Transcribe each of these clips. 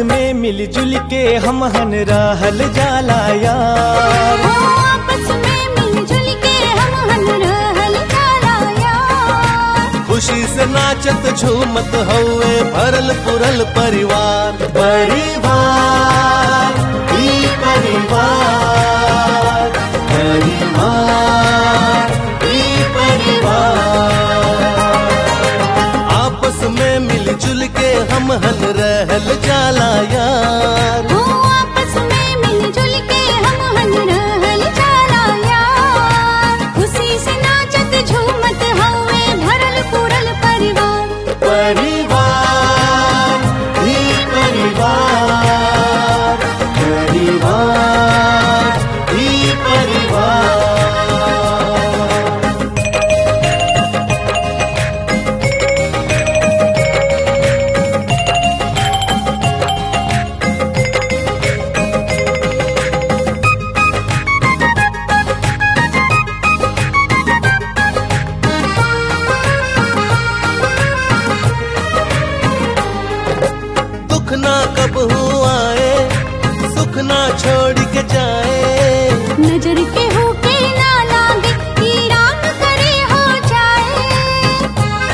में मिलजुल के हम हन रहल जाला यार हो आपस में मिलजुल के हम हन रहल जाला यार खुशी से नाचत झूमत हौवे भरल पुरल परिवार परिवार ई परिवार परिवार ई परिवार आपस में मिलजुल के हम हल रहल जाला यार हो आपस में मिलजुल के हम हन रहल जाला यार खुशी से नाचत झूमत हवे भरल पूरल परिवार परिवार ही परिवार परिवार ही परिवार दुख ना कब आए सुख ना छोड़ के जाए नजर के होके ना लागे कि राम करे हो जाए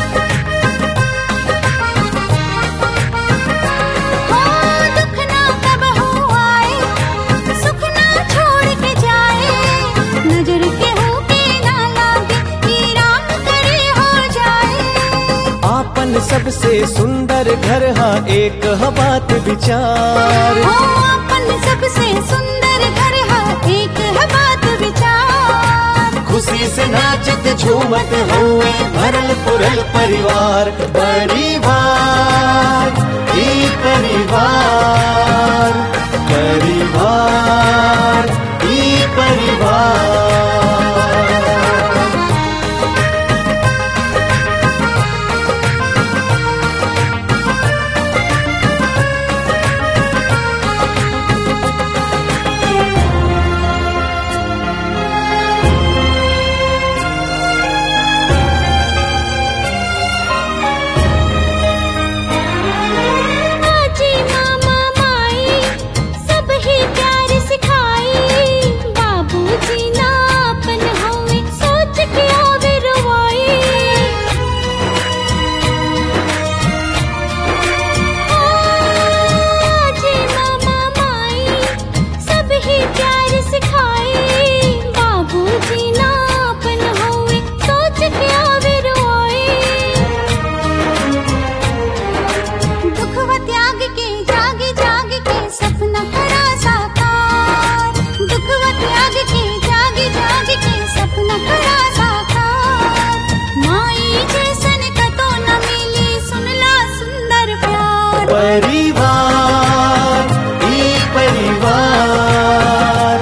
हो दुख ना कब हो आए सुख ना छोड़ के जाए नजर के होके ना लागे कि राम करे हो जाए आपन सबसे सुंदर घर हा एक हा बात विचार हो अपन सबसे सुंदर घर है एक है बात विचार खुशी से नाचत झूमत हुए भरल पुरल परिवार परिवार ही परिवार परिवार ही परिवार आजी मामा माई सब ही प्यार सिखाई बाबूजी ना अपन हवे सोच के आवे रवाई आजी मामा माई सब ही प्यार सिखाई बाबूजी ना अपन हवे सोच के आवे रवाई दुखवा त्याग के जाग जाग के सपना करा साकार दुखवा त्याग के जाग जाग के सपना करा साकार माई जैसन कतो न मिली सुनला सुंदर प्यार परिवार ही परिवार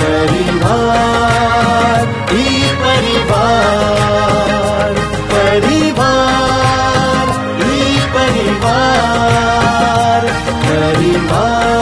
परिवार ही परिवार परिवार ही परिवार परिवार